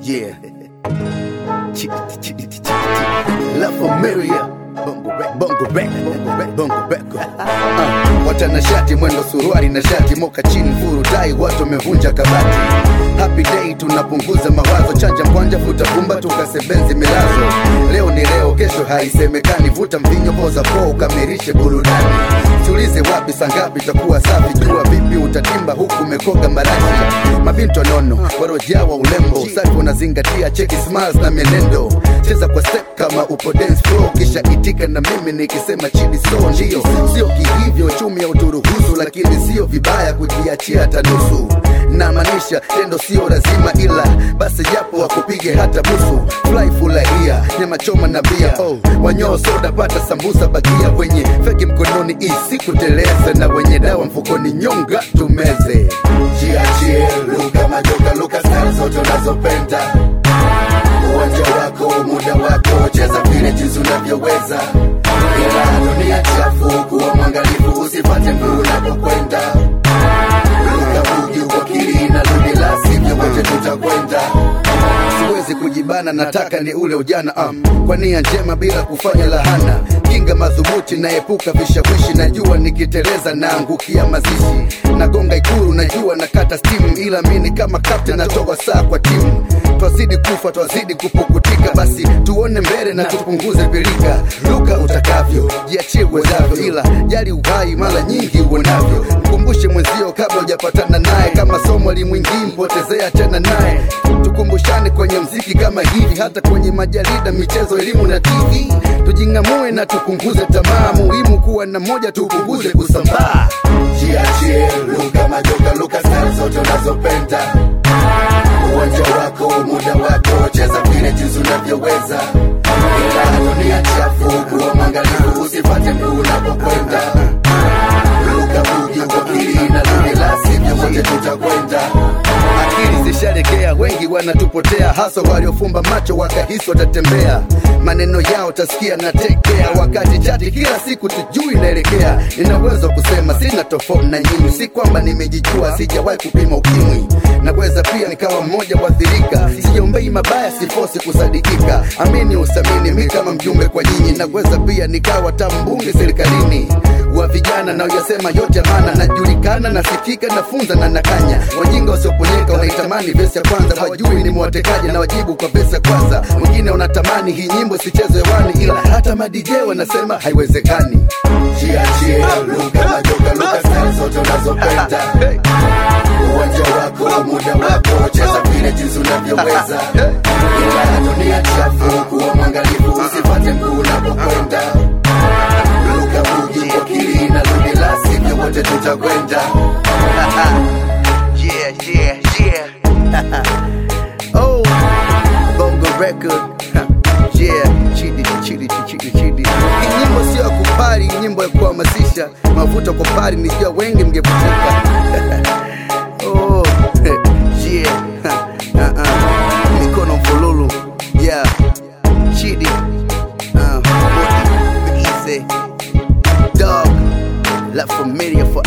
Yeah. Ch- ch- ch- ch- ch- La Familia. Bongo rap, bongo rap, bongo rap, bongo rap. Uh, watanashati mwendo suruali na shati moka chini furu dai watu wamevunja kabati happy day tunapunguza mawazo chanja mkwanja futa pumba tukasebenzi milazo leo ni leo kesho haisemekani vuta mvinyo poza po ukamilishe burudani tulize wapi sangapi takuwa safi jua vipi utatimba huku umekoga marashi mabinto nono warojawa ulembo usafi unazingatia cheki smiles na mienendo cheza kwa step kama upo dance floor kisha itika na mimi nikisema chini so ndio sio kihivyo chumi ya uturuhusu lakini sio vibaya kujiachia hata nusu namaanisha tendo sio lazima ila basi japo wakupige hata busu fly furahia nyama choma na bia oh, wanyoo soda pata sambusa bakia wenye feki mkononi isikuteleze na wenye dawa mfukoni nyonga tumeze jiachie luka majoka luka style zote unazopenda uwanja wako muda wako cheza vile jinsi unavyoweza ila dunia chafu kuwa mwangalifu usipate mguu unapokwenda luka bugi uwakili na ludi la sivyo wote tutakwenda siwezi kujibana nataka ni ule ujana um, kwa nia njema bila kufanya lahana kinga madhubuti naepuka vishawishi najua nikiteleza naangukia mazishi nagonga ikuru najua nakata stimu ila mini kama kapten natoa saa kwa timu twazidi kufa twazidi kupukutika basi tuone mbele na tupunguze pilika luka utakavyo jiachie uwezavyo ila jali uhai mara nyingi uonavyo mkumbushe mwenzio kabla hujapatana naye kama somo limwingii mpotezea tena naye tukumbushane kwenye mziki kama hivi hata kwenye majarida michezo elimu na tv tujing'amue na tupunguze tamaa muhimu kuwa na moja tupunguze kusambaa jiachie luka majoka luka style zote unazopenda uwanja wako muda wako cheza vile jinsi unavyoweza ila dunia chafu kuwa mwangalifu usipate mguu unapokwenda luka bugi wakili na luni la sivyo wote tutakwenda akili zishalegea wengi wanatupotea hasa waliofumba macho wakahisi watatembea maneno yao tasikia na tekea wakati chati kila siku tujui naelekea nina uwezo wa kusema sina tofauti na nyinyi si kwamba nimejijua sijawahi kupima ukimwi naweza pia nikawa mmoja wathirika sijombei mabaya sifosi kusadikika amini usamini mi kama mjumbe kwa nyinyi naweza pia nikawa tambunge serikalini wa vijana na uyasema yote maana najulikana nasikika nafunza na nakanya wajinga wasioponyeka wanaitamani vesi ya kwanza wajui ni mwatekaji na wajibu kwa vesi ya kwanza wengine wanatamani hii nyimbo sichezwe hewani ila hata madj wanasema haiwezekani jiachie luka majoka luka style zote unazopenda uwanja wako muda wako cheza vile jinsi unavyoweza ila dunia chafu kuwa mwangalifu usipate mguu unapokwenda luka bugi wakili na luni la sivyo wote tutakwenda yeah, yeah, yeah. oh, bongo record yeah, chidi chidi chidi chidi. Hii nyimbo sio ya kupari, hii nyimbo ya kuhamasisha. Mavuta kwa pari, nijua wengi mngevutika. oh, yeah, uh-uh. mikono mfululu yeah, chidi uh, easy dog, la familia for